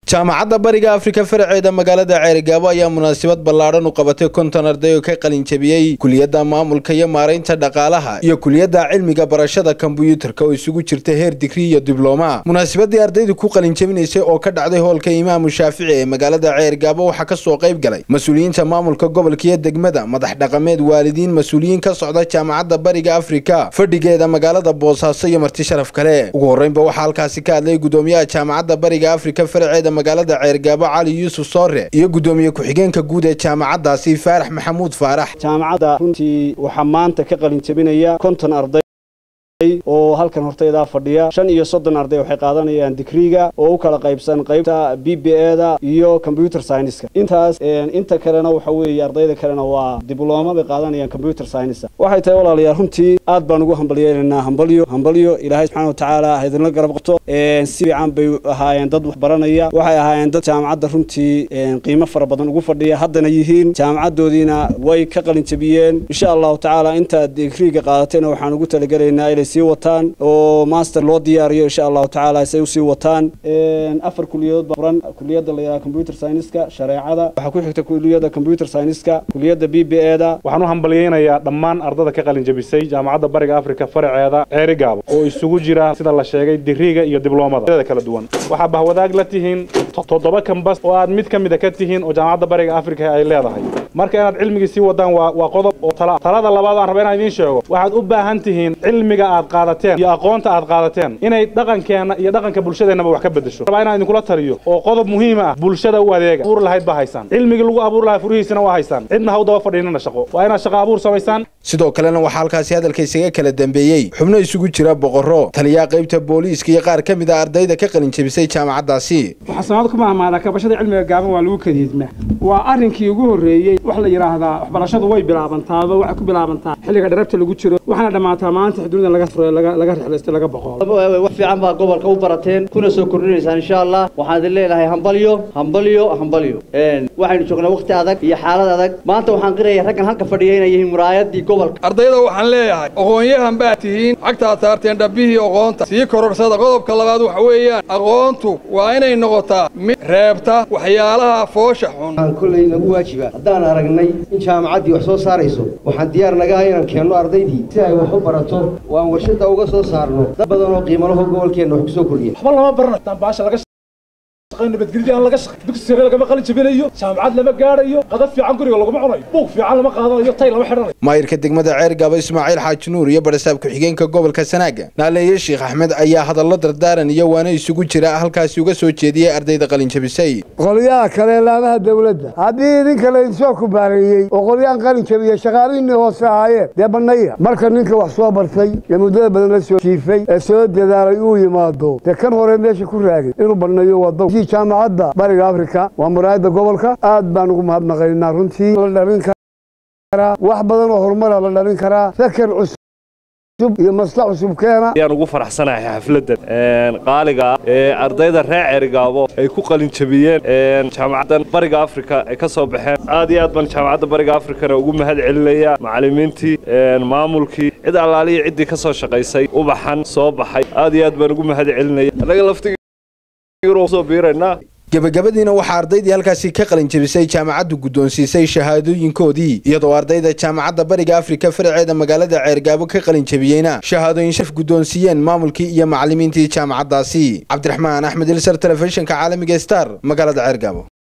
jaamacadda bariga afrika faraceeda magaalada ceerigaabo ayaa munaasabad ballaadhan u qabatay konton arday oo ka qalinjabiyey kuliyadda maamulka iyo maaraynta dhaqaalaha iyo kuliyadda cilmiga barashada kombuyuutarka oo isugu jirta heer digri iyo diblooma munaasabadii ardaydu ku qalinjabinaysay oo ka dhacday hoolka imaamu shaafici ee magaalada ceerigaabo waxaa ka soo qayb galay mas-uuliyiinta maamulka gobolka iyo degmada madax dhaqameed waalidiin mas-uuliyiin ka socda jaamacadda bariga afrika fadhigeeda magaalada boosaaso iyo marti sharaf kale ugu horreynba waxaa halkaasi ka hadlay gudoomiyaha jaamacadda bariga afrika faraceeda magaalada ceergaabo cali yuusuf soore iyo gudoomiye ku-xigeenka guud ee jaamacaddaasi faarax maxamuud faarax jaamacadda runtii waxaa maanta ka qalin jabinaya konton arday oo halkan hortaydaa fadhiya shan iyo soddon arday waxay qaadanayaan digriga oo u kala qaybsan qaybta b b eda iyo combyuter scienska intaas inta kalena waxa weeye ardayda kalena waa diblooma bay qaadanayaan combyuter scienska waxay tahay walaalayaal runtii aad baan ugu hambalyeelaynaa hambalyo hambalyo ilaahay subxana watacaala ha idinla garab qabto si fiican bay ahaayeen dad wax baranaya waxay ahaayeen dad jaamacadda runtii qiimo fara badan ugu fadhiya haddana yihiin jaamacaddoodiina way ka qalin jabiyeen insha allahu tacaala intaad digriga qaadatayna waxaan ugu talagelaynaa inay sii wataan oo master loo diyaariyo insha allahu tacaala say usii wataan afar kuliyadood baa furan kuliyadda la yidhaha computer scienceska shareecada waxaa ku xigta kuliyadda computer scienceska kuliyadda b b eda waxaan u hambalyeynayaa dhammaan ardada ka qalin jabisay jaamacadda bariga afrika faraceeda ceerigaabo oo isugu jira sida la sheegay digriga iyo dibloomada kala duwan waxaa bahwadaag la tihiin toddoba kambas oo aad mid ka mida ka tihiin oo jaamacadda bariga afrika ay leedahay marka inaad cilmigii sii wadaan waa qodob oo tala talada labaad aan raba inaan idiin sheego waxaad u baahan tihiin cilmiga aad qaadateen iyo aqoonta aad qaadateen inay dhaqankeenna iyo dhaqanka bulshadeennaba wax ka bedesho rabaa inaan idinkula taliyo oo qodob muhiim ah bulshada u adeega abuur lahayd baa haysaan cilmigii lagu abuur lahaa furihiisana waa haysaan cidna ha u daba fadhiinana shaqo waa inaad shaqo abuur samaysaan sidoo kalena waxaa halkaasi hadalka isaga kala dambeeyey xubno isugu jira boqorro taliyaha qaybta booliiska iyo qaar ka mid a ardayda ka qalin jabisay jaamacaddaasi waxaa sanad ku mahmaadaa kabashada cilmiga gaaban waa lagu kadiidmaa waa arrinkii ugu horreeyey wax la yidhaahdaa waxbarashadu way bilaabantaaba waxay ku bilaabantaa xilliga dharabta lagu jiro waxaana dhammaataa maanta xuduuda laga furo laga rixlaysto laga boqo wax fiican baa gobolka u barateen kuna soo kordhinaysaan insha allah waxaan idin leedahay hambalyo hambalyo hambalyo waxaynu joognaa waqti adag iyo xaalad adag maanta waxaan qiraya raggan halka fadhiya inay yihiin muraayadii gobolka ardayda waxaan leeyahay aqoon-yahan baad tihiin cagtaad saarteen dhabbihii aqoonta sii kororsada qodobka labaad waxa weeyaan aqoontu waa inay noqotaa mid reebta waxyaalaha foosha xun waxaan kolley nagu waajiba haddaan aragnay in jaamacaddii wax soo saarayso waxaan diyaar nagaha inaan keenno ardaydii si ay wax u barato oo aan warshadda uga soo saarno dad badan oo qiimalaho gobolkeenna wax ku soo kordhiya waxba lama barana baasha laga nabadgelyo aan laga shaqay dugsi sare lagama qalin jabinayo jaamacad lama gaadhayo qadab fiican guriga laguma cunayo buug fiican lama qaadanayo tay lama xidhanayo maayirka degmada ceergaabo ismaaciil xaaji nuur iyo barasaab ku-xigeenka gobolka sanaaga naaleeye sheekh axmed ayaa hadallo dardaaran iyo waana isugu jira halkaasi uga soo jeediyey ardayda qalin jabisay qolyaha kale laamaha dowladda haddii idinka laydinsoo kubaareeyey oo qolyahan qalin jabiya shaqaalihiinii hoose ahaayeen dee bannaya marka ninka wax soo bartay ee muddada badan la soo jiifay ee soo dadaalay uu yimaado dee kan hore meesha ku raagay inuu bannayo waa dow jaamacadda bariga afrika waa muraayadda gobolka aad baan ugu mahadnaqaynaa runtii la dhalin karaa wax badan oo horumara la dhalin karaa sakar cusub iyo maslax cusub keena ayaan ugu faraxsanahay xafladdan qaaliga ah ee ardayda reer ceerigaabo ay ku qalin jabiyeen jaamacaddan bariga afrika ay ka soo baxeen aad iyo aad baan jaamacadda bariga afrikana ugu mahad celinaya macallimiintii maamulkii cid allaaliya ciddii ka soo shaqaysay ubaxan soo baxay aad iyo aad baan ugu mahad celinaya annaga laftig gebagabadiina waxaa ardaydii halkaasi ka qalin jabisay jaamacaddu guddoonsiisay shahaadooyinkoodii iyadoo ardayda jaamacadda bariga afrika faraceeda magaalada ceergaabo ka qalin jabiyeyna shahaadooyin shaf guddoonsiiyeen maamulkii iyo macallimiintii jaamacaddaasi cabdiraxmaan axmed ilsar telefishinka caalamiga star magaalada ceergaabo